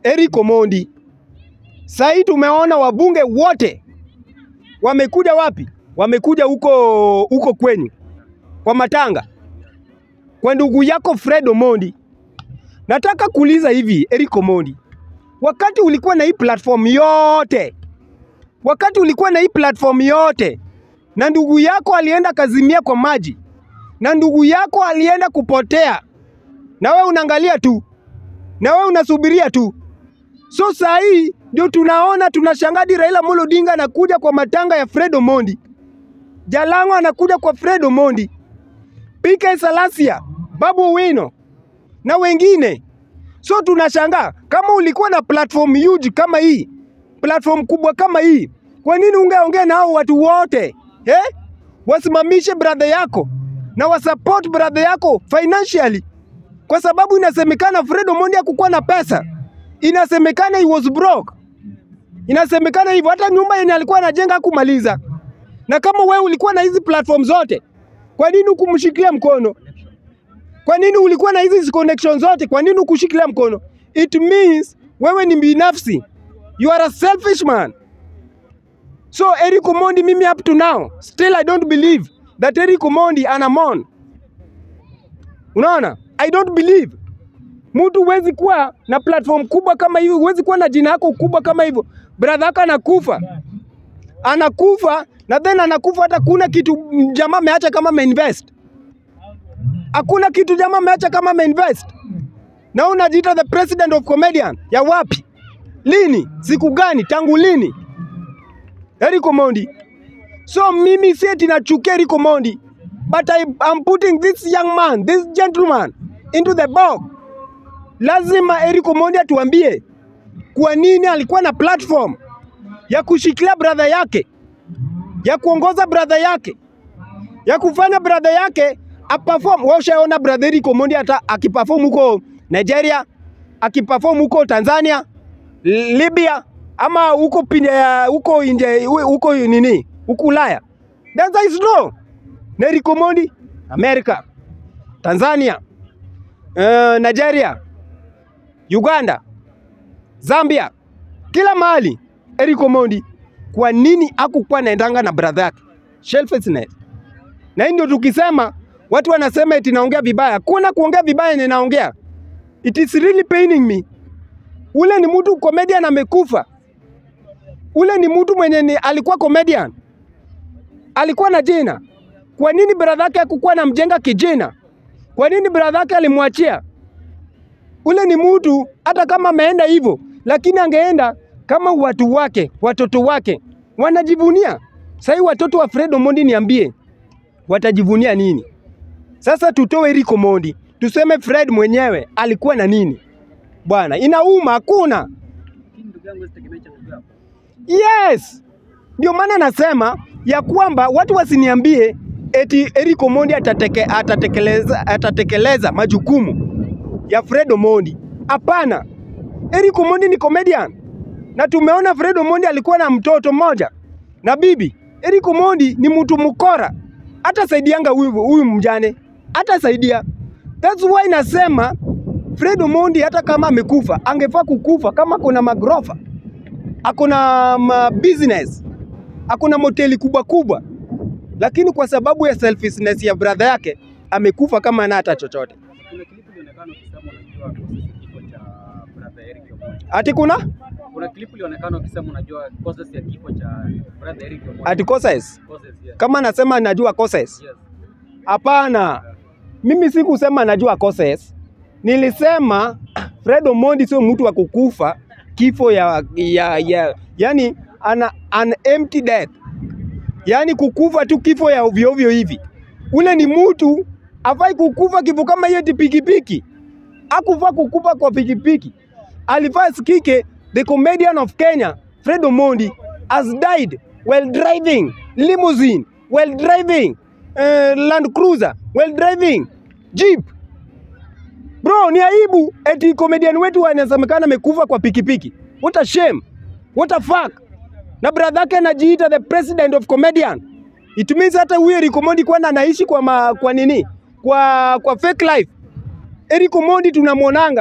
Eric Omondi. Sahii tumeona wabunge wote wamekuja wapi? Wamekuja huko huko kwenyu kwa matanga kwa ndugu yako Fred Omondi. Nataka kuuliza hivi, Eric Omondi, wakati ulikuwa na hii platform yote, wakati ulikuwa na hii platform yote, na ndugu yako alienda kazimia kwa maji, na ndugu yako alienda kupotea, na we unaangalia tu, na we unasubiria tu. So saa hii ndio tunaona tunashangadi Raila Amolo Odinga anakuja kwa matanga ya Fred Omondi, Jalango anakuja kwa Fred Omondi, PK Salasia, Babu Owino na wengine. So tunashangaa kama ulikuwa na platform huge kama hii, platform kubwa kama hii, kwa nini ungeongea na hao watu wote eh? Wasimamishe brother yako na wasupport brother yako financially, kwa sababu inasemekana Fred Omondi hakukuwa na pesa, inasemekana he was broke, inasemekana hivyo. Hata nyumba yenye alikuwa anajenga hakumaliza. Na kama wewe ulikuwa na hizi platform zote, kwa nini hukumshikilia mkono? Kwa nini ulikuwa na hizi connection zote? Kwa nini hukushikilia mkono? It means wewe ni binafsi. You are a selfish man. So Eric Omondi, mimi up to now still I don't believe that Eric Omondi ana mon. Unaona? I don't believe. Mtu huwezi kuwa na platform kubwa kama hiyo, huwezi kuwa na jina yako kubwa kama hivyo. Brother yako anakufa, anakufa na then anakufa, hata kuna kitu jamaa ameacha kama ameinvest hakuna kitu jamaa ameacha kama ameinvest, na unajiita the president of comedian ya wapi? Lini? Siku gani? Tangu lini? Eric Omondi. So mimi si eti nachukia Eric Omondi, but I am putting this young man, this gentleman into the box. Lazima Eric Omondi atuambie kwa nini alikuwa na platform ya kushikilia brother yake, ya kuongoza brother yake, ya kufanya brother yake aperform. Wewe ushaona brother Eric Omondi hata akiperform huko Nigeria, akiperform huko Tanzania, Libya ama huko pinja huko nje huko nini huko Ulaya. That's is no. Na Eric Omondi America, Tanzania, uh, Nigeria, Uganda, Zambia, kila mahali Eric Omondi. Kwa nini hakukuwa naendanga na brother yake? Selfishness. Na hii ndio tukisema watu wanasema eti naongea vibaya. Kuna kuongea vibaya yenye naongea. It is really paining me. Ule ni mtu comedian amekufa. Ule ni mtu mwenye ni, alikuwa comedian. Alikuwa na jina. Kwa nini brother yake hakukuwa na mjenga kijina? Kwa nini brother yake alimwachia? Ule ni mtu hata kama ameenda hivyo, lakini angeenda kama watu wake, watoto wake wanajivunia. Sasa watoto wa Fred Omondi niambie, watajivunia nini? Sasa tutoe Eric Omondi, tuseme Fred mwenyewe alikuwa na nini? Bwana, inauma, hakuna. Yes, ndio maana nasema ya kwamba watu wasiniambie eti Eric Omondi atateke, atatekeleza, atatekeleza majukumu ya Fred Omondi. Hapana, Eric Omondi ni comedian na tumeona Fred Omondi alikuwa na mtoto mmoja na bibi. Eric Omondi ni mtu mkora, hata saidianga huyu huyu mjane, hata saidia. That's why nasema Fred Omondi hata kama amekufa angefaa kukufa kama kuna magrofa, akuna ma business, akuna moteli kubwa kubwa, lakini kwa sababu ya selfishness ya brother yake amekufa kama ana hata chochote. Kuna klipu ilionekana ukisema unajua kifo cha brother Eric Omondi. Ati kuna Kuna klipu ilionekana ukisema unajua causes ya kifo cha brother Eric Omondi. ati causes, Causes, yes. kama nasema najua causes Yes. Hapana, mimi sikusema najua causes. Nilisema Fred Omondi sio mtu wa kukufa kifo ya, ya, ya yani ana, an empty death, yani kukufa tu kifo ya ovyo ovyo hivi. Ule ni mtu afai kukufa kifo kama hiyo eti pikipiki, akufaa kukufa kwa pikipiki. Alifaa sikike, the comedian of Kenya Fred Omondi has died while driving limousine, while driving uh, Land Cruiser, while driving Jeep. Bro, ni aibu eti comedian wetu anasemekana amekufa kwa pikipiki. What a shame. What a fuck. Na brother yake anajiita the president of comedian. It means hata huyo Eric Omondi kwana anaishi kwa ma, kwa nini? Kwa kwa fake life. Eric Omondi tunamwonanga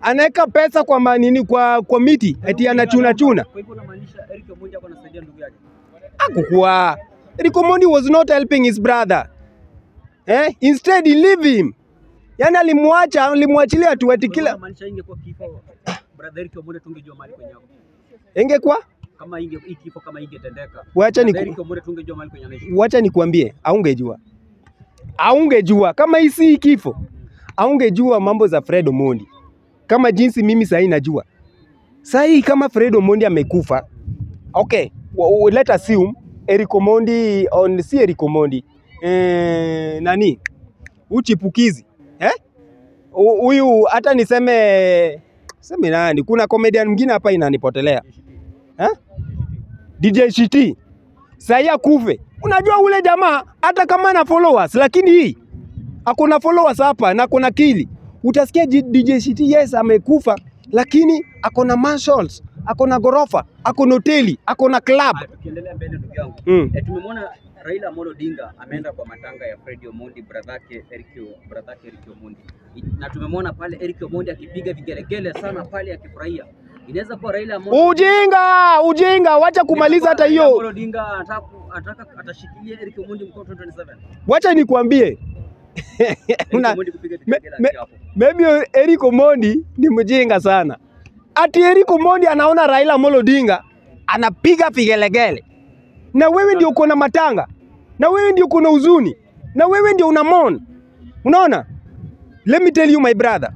anaweka pesa kwa manini kwa kwa miti eti anachuna chuna. Kwa hivyo unamaanisha Eric Omondi ako anasaidia ndugu yake? Hakukuwa. Eric Omondi was not helping his brother. Eh? Instead he leave him. Yaani alimwacha, alimwachilia tu eti Kwa hivyo kila unamaanisha ingekuwa kifo brother Eric Omondi tungejua mahali kwenye ako. ingekuwa Kama inge hii kifo kama ingetendeka. wacha ni Brother Eric Omondi tungejua mahali kwenye anaishi. wacha nikwambie, aungejua aungejua kama hii si kifo, aungejua mambo za Fred Omondi kama jinsi mimi sahii najua. Sahii kama Fred Omondi amekufa, okay, w- w- let assume Eric Omondi on, si Eric Omondi eh, nani uchipukizi eh? Hu- Huyu hata niseme seme nani, kuna comedian mwingine hapa inanipotelea eh? DJ Shiti sahii akufe. Unajua ule jamaa hata kama ana followers, lakini hii akona followers hapa na akona kili, utasikia G- DJ Shiti yes amekufa, lakini akona mansions, akona gorofa, akona hoteli, akona club. Ah, Tukiendelea mbele ndugu yangu. Mm. Eh, tumemwona Raila Amolo Odinga ameenda kwa matanga ya Fred Omondi bradhake Eric O- bradhake Eric Omondi. I- Na tumemwona pale Eric Omondi akipiga vigelegele sana pale akifurahia. Inaweza kuwa Raila Amolo Ujinga, ujinga, wacha kumaliza hata Raila Amolo hiyo. Odinga anataka ku- anataka atashikilia Eric Omondi mkono 2027. Wacha nikwambie Eric Una- Omondi kupiga me- vigelegele me- akiwa hapo. maybe Eric Omondi ni mjinga sana. Ati Eric Omondi anaona Raila Amolo Odinga anapiga vigelegele, na wewe ndio uko na matanga, na wewe ndio uko na huzuni, na wewe ndio una mourn. Unaona, let me tell you my brother,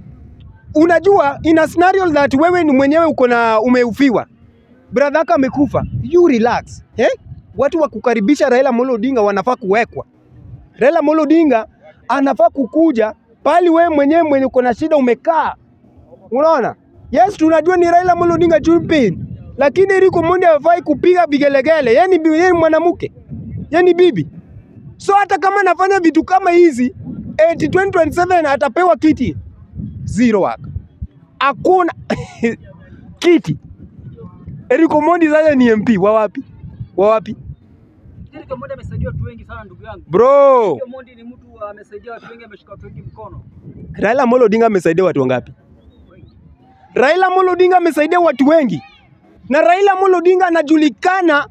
unajua in a scenario that wewe ni mwenyewe uko na umeufiwa, brother yako amekufa, you relax eh? Watu wa kukaribisha Raila Amolo Odinga wanafaa kuwekwa. Raila Amolo Odinga anafaa kukuja pali wewe mwenyewe mwenye uko na shida umekaa. Unaona? Yes, tunajua ni Raila Amolo Odinga Chumpin, lakini Eric Omondi hafai kupiga vigelegele. Yeye ni bi- yeye ni mwanamke, yeye ni bibi. So hata kama anafanya vitu kama hizi eti 2027 atapewa kiti zero work. Hakuna kiti. Eric Omondi sasa ni MP wa wapi? Wa wapi? Eric Omondi amesaidia watu wengi sana ndugu yangu. Bro, Eric Omondi ni mtu amesaidia watu wengi, ameshika watu wengi mkono. Raila Amolo Odinga amesaidia watu wangapi? Raila Amolo Odinga amesaidia watu wengi, na Raila Amolo Odinga anajulikana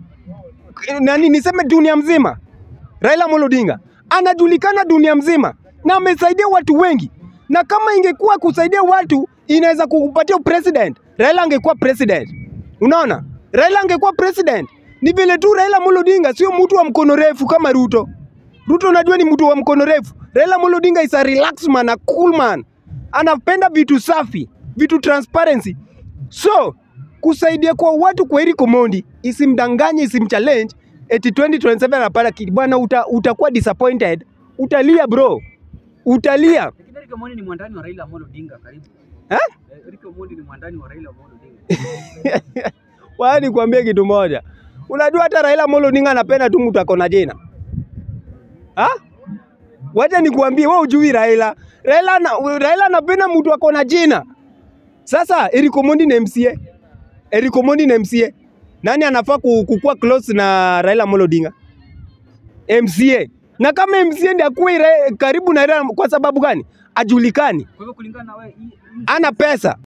nani, niseme dunia mzima. Raila Amolo Odinga anajulikana dunia mzima na amesaidia watu wengi, na kama ingekuwa kusaidia watu inaweza kukupatia president, Raila angekuwa president. Unaona, Raila angekuwa president. Ni vile tu Raila Amolo Odinga sio mtu wa mkono refu kama Ruto. Ruto unajua ni mtu wa mkono refu. Raila Amolo Odinga is a relaxed man, a cool man. Anapenda vitu safi, vitu transparency. So, kusaidia kwa watu kwa Eric Omondi isimdanganye, isimchallenge eti 2027 anapata kiti. Bwana uta, utakuwa disappointed. Utalia bro. Utalia. Lakini Eric Omondi ni mwandani wa Raila Amolo Odinga karibu. Eh? Eh, Eric Omondi ni mwandani wa Raila Amolo Odinga. Wacha nikwambie kitu moja. Unajua hata Raila Amolo Odinga anapenda tu mtu akona jina. Ha? Wacha nikwambie wewe ujui Raila. Raila na, Raila anapenda mtu akona jina. Sasa Eric Omondi ni MCA. Eric Omondi ni MCA. Nani anafaa ku- kukuwa close na Raila Amolo Odinga? MCA. Na kama MCA ndiye akuwe Ra- karibu na Raila kwa sababu gani? Ajulikani. Kwa hivyo kulingana na wewe hii- hii- Ana pesa.